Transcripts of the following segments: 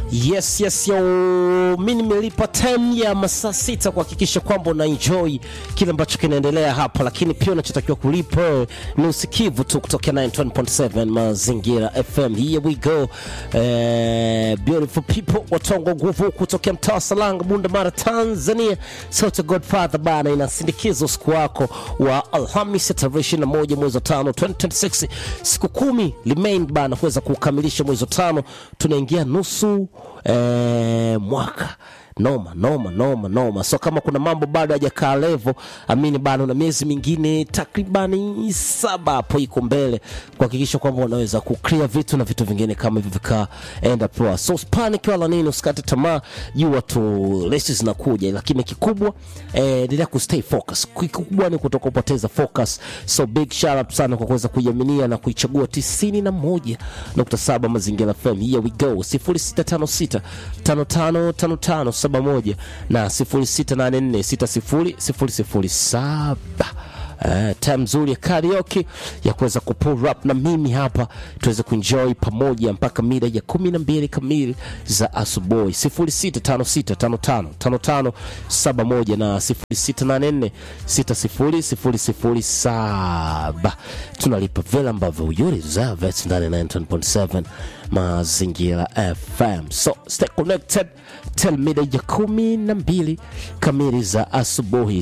Yes, yes, yo, mi nimelipa time ya masaa sita kuhakikisha kwamba una enjoy kile ambacho kinaendelea hapa, lakini pia unachotakiwa kulipa ni usikivu tu kutokea 91.7 Mazingira FM. Here we go. Eh, beautiful people watongo nguvu kutokea mtaa wa Salanga, Bunda Mara, Tanzania. Sauti ya Godfather bana inasindikiza usiku wako wa Alhamisi tarehe 21 mwezi wa 5 2026, siku kumi remain bana kuweza kukamilisha mwezi wa tano, tunaingia nusu eh, mwaka noma noma noma noma. So kama kuna mambo bado hajakaa levo, amini bado na miezi mingine takribani saba hapo iko mbele kuhakikisha kwamba unaweza kuclear vitu na vitu vingine kama hivyo vikaenda poa. So panic wala nini, usikate tamaa, jua tu resi zinakuja, lakini kikubwa eh, endelea kustay focus. Kikubwa ni kutoka kupoteza focus. So big shout out sana kwa kuweza kuiaminia na kuichagua 91.7 Mazingira FM. Here we go 0656 5555 71 na 0684600007. Uh, time nzuri ya karaoke ya kuweza kupull up na mimi hapa tuweze kuenjoy pamoja mpaka mida ya kumi na mbili kamili za asubuhi 0656555571 na 0684600007 tunalipa vile ambavyo you deserve it ndani ya 9.7 mazingira FM so stay connected till mida ya kumi na mbili kamili za asubuhi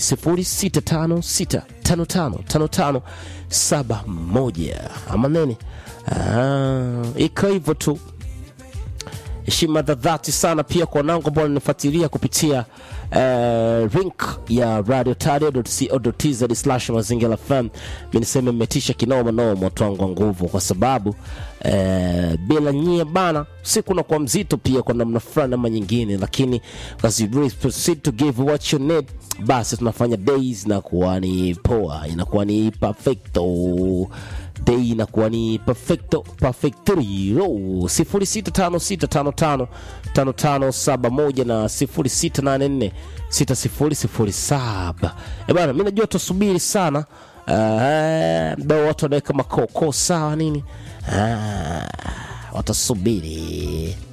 0656555571 ama nini ah, iko hivyo tu heshima za dhati sana pia kwa wanangu ambao wananifuatilia kupitia uh, link ya radiotario.co.tz slash mazingira fm mi niseme mmetisha kinoma noma watu wangu wa nguvu kwa sababu uh, bila nyie bana siku unakuwa mzito pia kwa namna fulani ama nyingine lakini as you really proceed to give what you need basi tunafanya days inakuwa ni poa inakuwa ni perfecto day inakuwa ni perfecto perfectorio 0656555571 na 0684600007 bana mi najua tusubiri sana uh, mdao watu wanaweka makoko sawa nini uh, watasubiri